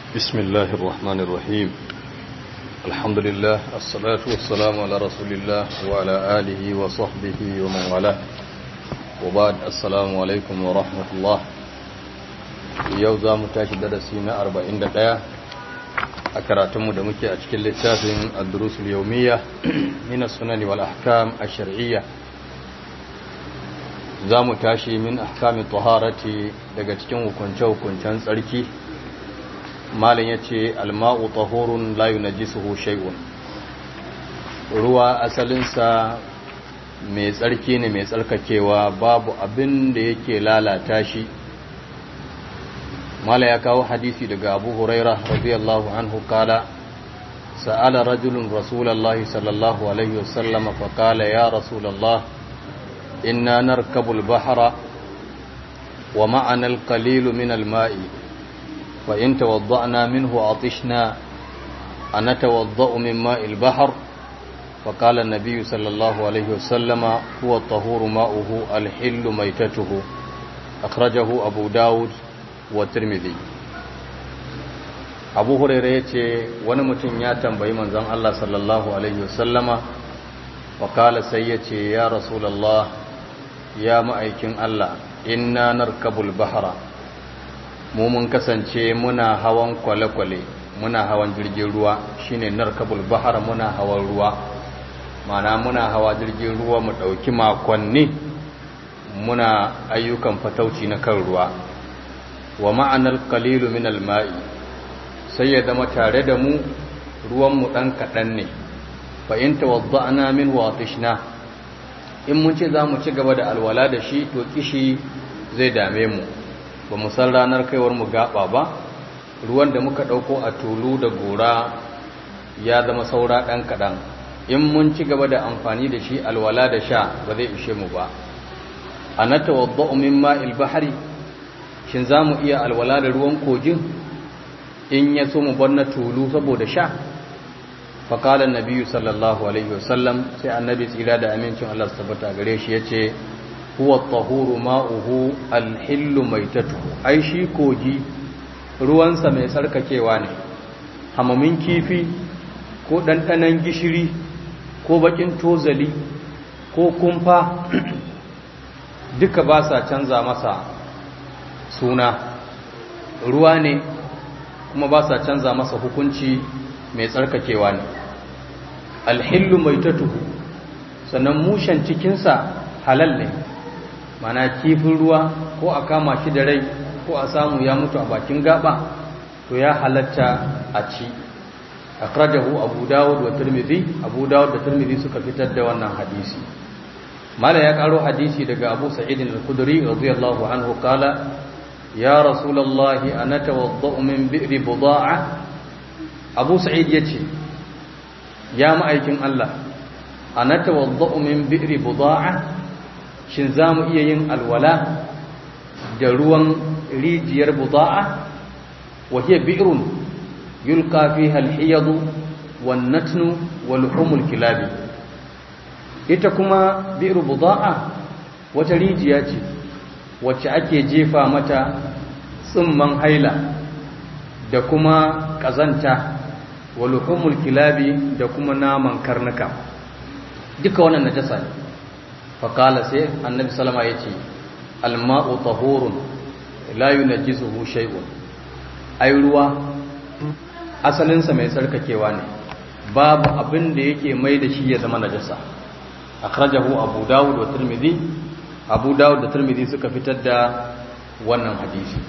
بسم الله الرحمن الرحيم الحمد لله الصلاة والسلام على رسول الله وعلى آله وصحبه ومن والاه وبعد السلام عليكم ورحمة الله يوزا متاشي درسينا أربعين دقيقة أكراتم دمكي أشكل للتافن الدروس اليومية من السنن والأحكام الشرعية za mu tashi min ahkamin taharati daga cikin hukunce-hukuncen tsarki malin ya ce alma'u tahurun layu na jisuhu shai'un ruwa asalinsa mai tsarki ne mai tsarkakewa babu abin da yake lalata shi mala ya kawo hadisi daga abu huraira radiyallahu anhu kala sa'ala rajulun rasulallah sallallahu alaihi wasallama faƙala ya rasulallah إنا نركب البحر ومعنا القليل من الماء فإن توضأنا منه عطشنا أنتوضأ من ماء البحر فقال النبي صلى الله عليه وسلم هو الطهور ماؤه الحل ميتته أخرجه أبو داود والترمذي abu hurairu ya ce wani mutum ya tambayi manzon Allah sallallahu alaihi wasallama wakala sai ya ce ya rasulallah ya ma'aikin Allah inna narkabul bahara mu mun kasance muna hawan kwale-kwale muna hawan jirgin ruwa shine narkabul bahara muna hawan ruwa mana muna hawa jirgin ruwa mu ɗauki makonni muna ayyukan fatauci na kan ruwa wa ma'anar kalilu min alma'i sai ya zama tare da mu ruwanmu ɗan kaɗan ne fa'in tawadda'ana min watishna in mun ce za mu ci gaba da alwala da shi to kishi zai dame mu ba mu san ranar kaiwar mu gaba ba ruwan da muka ɗauko a tulu da gora ya zama saura ɗan kaɗan in mun ci gaba da amfani da shi alwala da sha ba zai ishe mu ba a na tawadda'u min ma'il bahari shin za mu iya alwala da ruwan kogin in ya so mu bar na tulu saboda sha faƙala nabiyu sallallahu alaihi wasallam sai annabi tsira da amincin Allah tabbata gare shi yace huwa tahuru ma'uhu alhillu maitatuhu ai shi kogi ruwansa mai sarkakewa ne hamamin kifi ko ɗanɗanon gishiri ko bakin tozali ko kumfa duka ba sa canza masa suna ruwa ne kuma ba sa canza masa hukunci mai tsarkakewa ne alhillu mai tatuhu sannan mushen cikinsa halal ne mana kifin ruwa ko a kama shi da rai ko a samu ya mutu a bakin gaba to ya halatta a ci akrajahu abu dawud wa tirmidhi abu dawud da tirmidhi suka fitar da wannan hadisi mala ya karo hadisi daga abu sa'id al-khudri radiyallahu anhu kala ya rasulullahi ana tawaddau min bi'ri buda'a abu sa'id ya ce ya ma'aikin Allah a na tawadda'u min bi'ri buda'a shin za mu iya yin alwala da ruwan rijiyar buda'a wa hiya bi'run yulqa fiha al-hiyadu wan natnu wal humul kilabi ita kuma bi'ru buda'a wata rijiya ce wacce ake jefa mata tsimman haila da kuma ƙazanta waluhumul kilabi da kuma naman karnuka duka wannan najasa ne faƙala sai annabi salama ya ce alma'u tahurun la yunajjisuhu shay'un ai ruwa asalinsa mai tsarkakewa ne babu abin da yake mai da shi ya zama najasa akhrajahu abu dawud wa tirmidhi abu dawud da tirmidhi suka fitar da wannan hadisi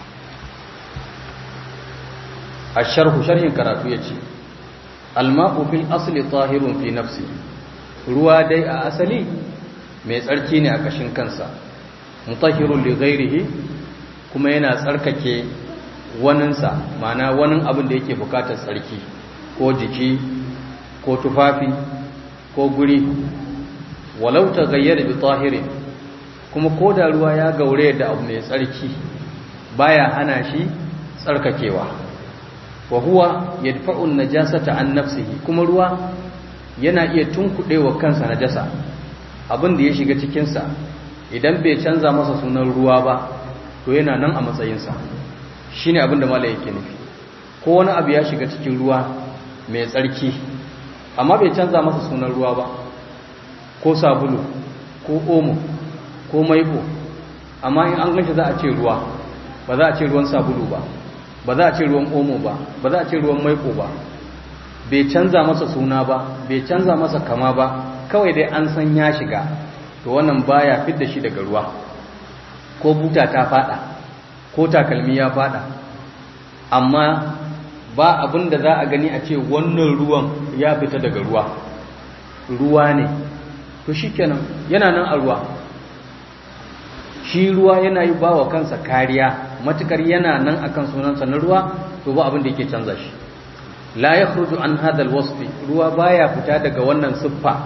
الشرح شرح karatu yace alma'u fil asli tahirun fi nafsi ruwa dai a asali mai tsarki ne a kashin kansa mutahhirun li ghairihi kuma yana tsarkake waninsa ma'ana wanin abin da yake bukatar tsarki ko jiki ko tufafi ko guri walau taghayyara bi tahirin kuma ko da ruwa ya gaure da abu mai tsarki baya hana shi tsarkakewa wa huwa yadfa'u an-najasata an nafsihi kuma ruwa yana iya tunkuɗewa kansa najasa abin da ya shiga cikin sa idan bai canza masa sunan ruwa ba to yana nan a matsayin sa shine abin da malai yake nufi ko wani abu ya shiga cikin ruwa mai tsarki amma bai canza masa sunan ruwa ba ko sabulu ko omo ko maiko amma in an ganshi za a ce ruwa ba za a ce ruwan sabulu ba ba za a ce ruwan omo ba ba za a ce ruwan maiko ba bai canza masa suna ba bai canza masa kama ba kawai dai an san ya shiga to wannan baya fidda shi daga ruwa ko buta ta fada ko takalmi ya fada amma ba abin da za a gani a ce wannan ruwan ya fita daga ruwa ruwa ne to shikenan yana nan a ruwa shi ruwa yana yi ba wa kansa kariya matukar yana nan akan sunansa na ruwa to ba abin da yake canza shi la yakhruju an hadha alwasf ruwa baya fita daga wannan siffa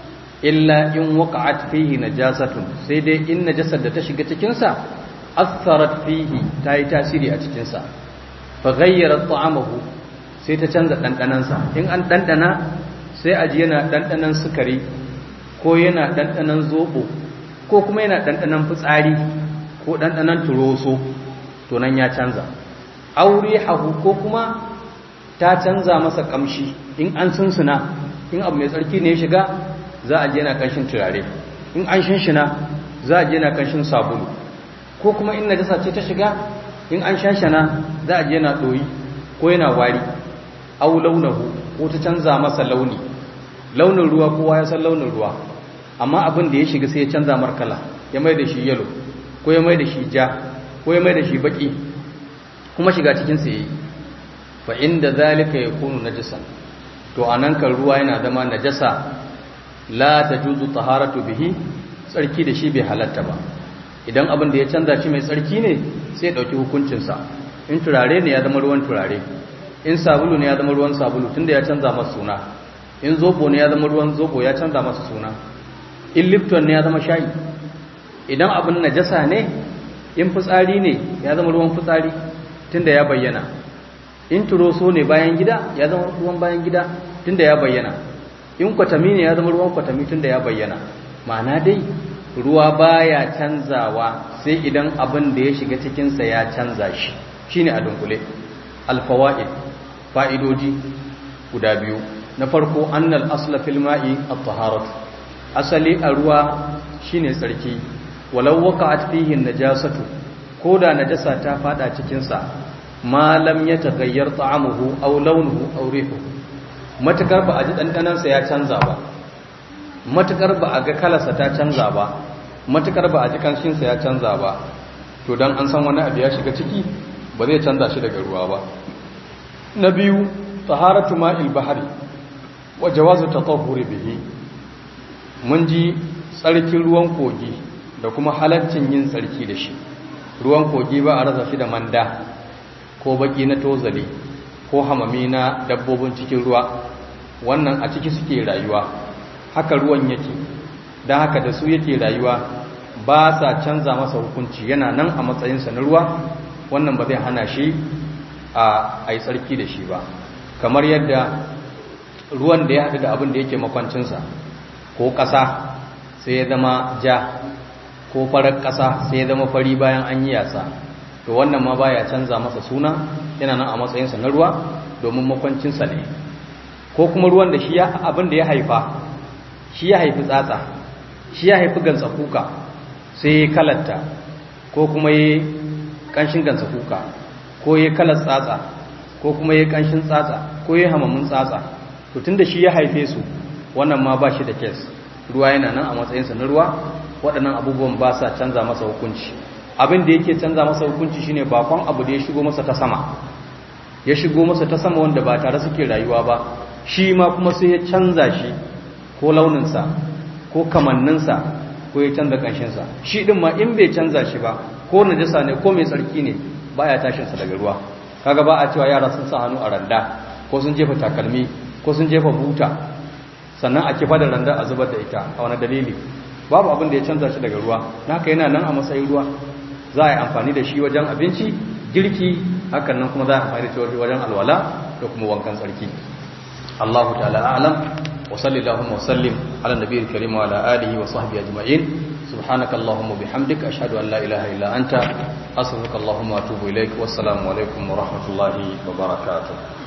illa in waqa'at fihi najasatun sai dai in najasar da ta shiga cikin sa atharat fihi tayi tasiri a cikin sa fa ghayyara ta'amahu sai ta canza dandanan sa in an dandana sai aji yana dandanan sukari ko yana dandanan zobo ko kuma yana dandanan fitsari ko dandanan turoso to nan ya canza aure hahu ko kuma ta canza masa kamshi in an sunsuna in abu mai tsarki ne ya shiga za a je na kanshin turare in an shinshina za a je na kanshin sabulu ko kuma in najasa ce ta shiga in an shanshana za a je na doyi ko yana wari au launahu ko ta canza masa launi launin ruwa kowa ya san launin ruwa amma abin da ya shiga sai ya canza markala ya mai da shi yalo ko ya mai da shi ja ko ya mai da shi baki kuma shiga cikin sa yayi fa inda zalika yakunu najasan to anan kan ruwa yana zama najasa la tajuzu taharatu bihi tsarki da shi bai halatta ba idan abin da ya canza shi mai tsarki ne sai ya dauki hukuncin sa in turare ne ya zama ruwan turare in sabulu ne ya zama ruwan sabulu tunda ya canza masa suna in zobo ne ya zama ruwan zobo ya canza masa suna in lipton ne ya zama shayi idan abin najasa ne in fitsari ne ya zama ruwan fitsari tunda ya bayyana in turoso ne bayan gida ya zama ruwan bayan gida tunda ya bayyana in kwatami ne ya zama ruwan kwatami tunda ya bayyana ma'ana dai ruwa baya canzawa sai idan abin da ya shiga cikinsa ya canza shi shine a dunkule alfawaid fa'idodi guda biyu na farko annal asla fil ma'i at-taharatu asali a ruwa shine tsarki walau waqa'at fihi najasatu koda najasa ta fada cikin sa ma lam yataghayyar ta'amuhu aw launuhu aw rihuhu matakar ba a ji dandanan sa ya canza ba matakar ba a ga kalarsa ta canza ba matakar ba a ji kanshin sa ya canza ba to dan an san wani abu ya shiga ciki ba zai canza shi daga ruwa ba na biyu taharatu ma'il bahri wa jawazu tatahhuri bihi mun ji tsarkin ruwan kogi da kuma halaccin yin tsarki da shi ruwan kogi ba a rasa shi da manda ko baki na tozali ko hamami na dabbobin cikin ruwa wannan a ciki suke rayuwa haka ruwan yake don haka da su yake rayuwa ba sa canza masa hukunci yana nan a matsayinsa na ruwa wannan ba zai hana shi a yi tsarki da shi ba kamar yadda ruwan da ya haɗu da abin da yake makwancinsa ko ƙasa sai ya zama ja ko farar ƙasa sai ya zama fari bayan an yi yasa to wannan ma baya canza masa suna yana nan a matsayinsa na ruwa domin makwancinsa ne ko kuma ruwan da shi abin da ya haifa shi ya haifi tsatsa shi ya haifi gansa kuka sai ya kalatta ko kuma ya kanshin gansa kuka ko ya kalar tsatsa ko kuma ya kanshin tsatsa ko ya hamamin tsatsa to tunda shi ya haife su wannan ma ba shi da kes ruwa yana nan a matsayinsa na ruwa waɗannan abubuwan ba sa canza masa hukunci abin da yake canza masa hukunci shine bakon abu da ya shigo masa ta sama ya shigo masa ta sama wanda ba tare suke rayuwa ba shi ma kuma sai ya canza shi ko launinsa ko kamanninsa ko ya canza kanshinsa shi din ma in bai canza shi ba ko najasa ne ko mai tsarki ne baya tashinsa daga ruwa kaga ba a cewa yara sun sa hannu a randa ko sun jefa takalmi ko sun jefa buta sannan a kifa da randa a zubar da ita a wani dalili babu abin da ya canza shi daga ruwa haka yana nan a matsayin ruwa za a yi amfani da shi wajen abinci girki hakan nan kuma za a amfani da shi wajen alwala da kuma wankan tsarki Allahu ta'ala a'lam wa sallallahu wa sallim ala nabiyil karim wa ala alihi wa sahbihi ajma'in سبحانك اللهم وبحمدك أشهد أن لا إله إلا أنت أستغفرك اللهم وأتوب إليك والسلام عليكم ورحمة الله وبركاته